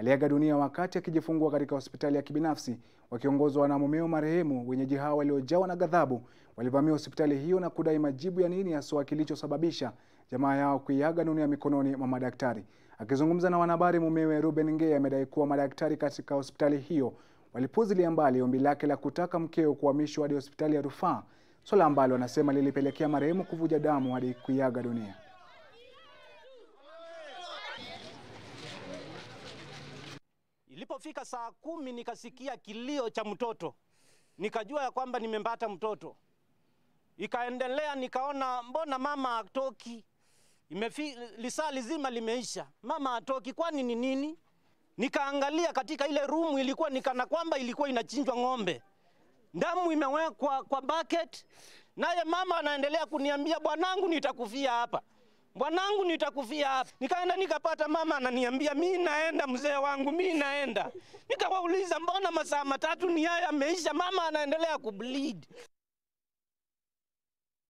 aliaga dunia wakati akijifungua katika hospitali ya kibinafsi. Wakiongozwa na mumeo marehemu, wenyeji hao waliojawa na ghadhabu walivamia hospitali hiyo na kudai majibu ya nini haswa kilichosababisha jamaa yao kuiaga dunia mikononi mwa madaktari. Akizungumza na wanahabari, mumewe Reuben Ngei amedai kuwa madaktari katika hospitali hiyo walipuzilia mbali ombi lake la kutaka mkeo kuhamishwa hadi hospitali ya rufaa, swala ambalo anasema lilipelekea marehemu kuvuja damu hadi kuiaga dunia. Ilipofika saa kumi nikasikia kilio cha mtoto, nikajua ya kwamba nimempata mtoto. Ikaendelea nikaona mbona mama hatoki, imefi lisaa lizima limeisha, mama hatoki, kwani ni nini? Nikaangalia katika ile rumu, ilikuwa nikana kwamba ilikuwa inachinjwa ng'ombe, damu imewekwa kwa bucket, naye mama anaendelea kuniambia bwanangu, nitakufia hapa bwanangu nitakufia hapa. Nikaenda nikapata mama ananiambia mi naenda mzee wangu, mi naenda. Nikawauliza mbona masaa matatu ni haya yameisha, mama anaendelea kubleed.